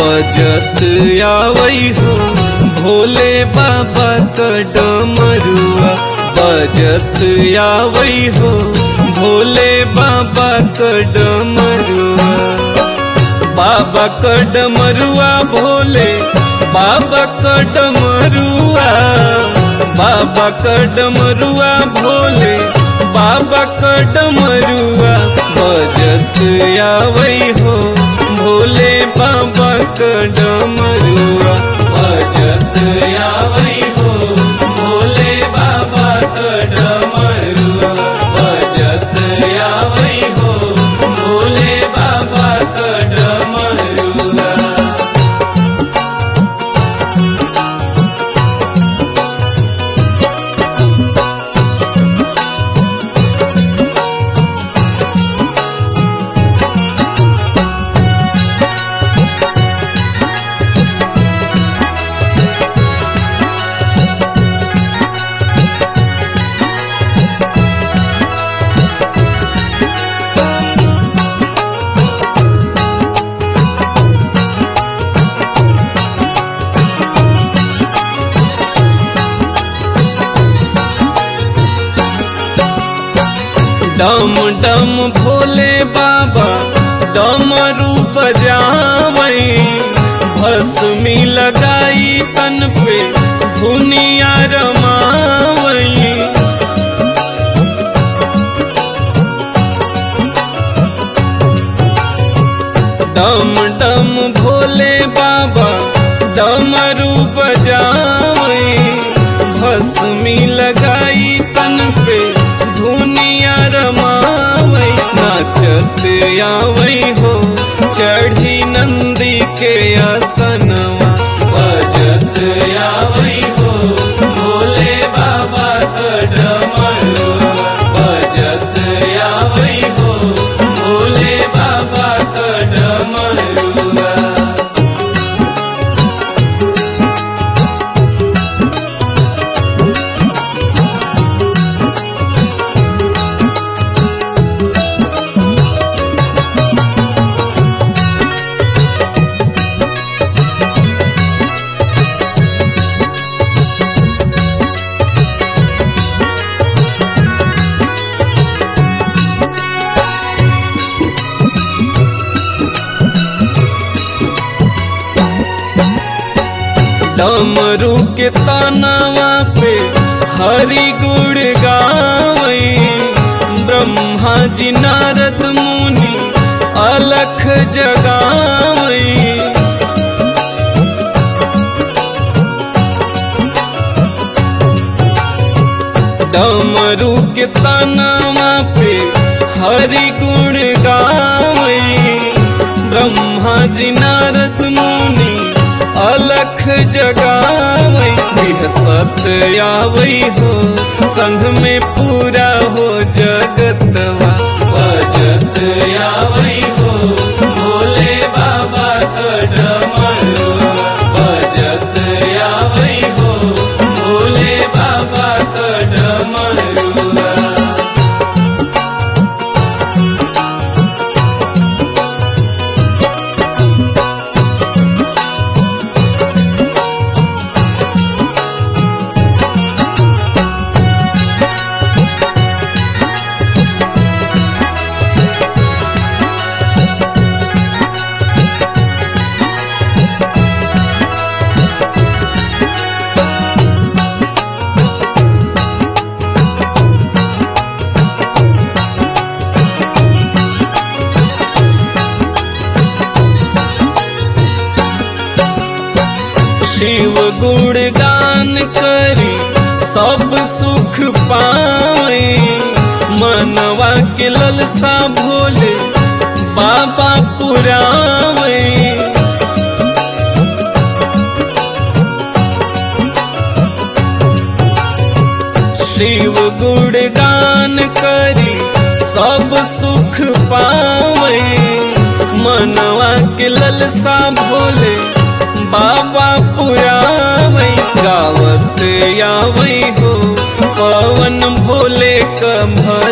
बजत आवई हो भोले बाबा क डमरुआ बजत आवई हो भोले बाबा क डमरुआ बाबा क डमरुआ भोले बाबा क डमरुआ बाबा क डमरुआ भोले बाबा क डमरुआ बजत आवई हो भोले बाबा क डमरुआ बजत आवई हो भोले बाबा क डमरुआ बजत आवई हो भोले बाबा क डमरुआ डम डम भोले बाबा डमरू बजावई भस्मी लगाई तन पे धुनिया रमावई डम डम भोले बाबा डमरू बजावई भस्मी लगाई तन पे धुनिया रमावई नाचत आवई हो चढ़ी नंदी के आसनवा बजत आवई हो भोले बाबा क डमरुआ बजत आवई हो भोले बाबा क डमरुआ डमरू के तनवा पे हरि गुड़ गावई ब्रह्मा जी नारद मुनि अलख जगावई डमरू के तनवा पे हरि गुण गावई ब्रह्मा जी नारद मुनि अलख जगावई बिहसत आवई हो संग में पूरा हो जगतवा बजत आवई हो भोले बाबा क डमरुआ बजत आवई हो भोले बाबा क डमरुआ शिव गुण गान करी सब सुख पाए मनवा के ललसा भोले बाबा पुरावे शिव गुण गान करी सब सुख पावे मनवा के ललसा भोले बाबा पुरावई गावत आवई हो पवन भोले क भज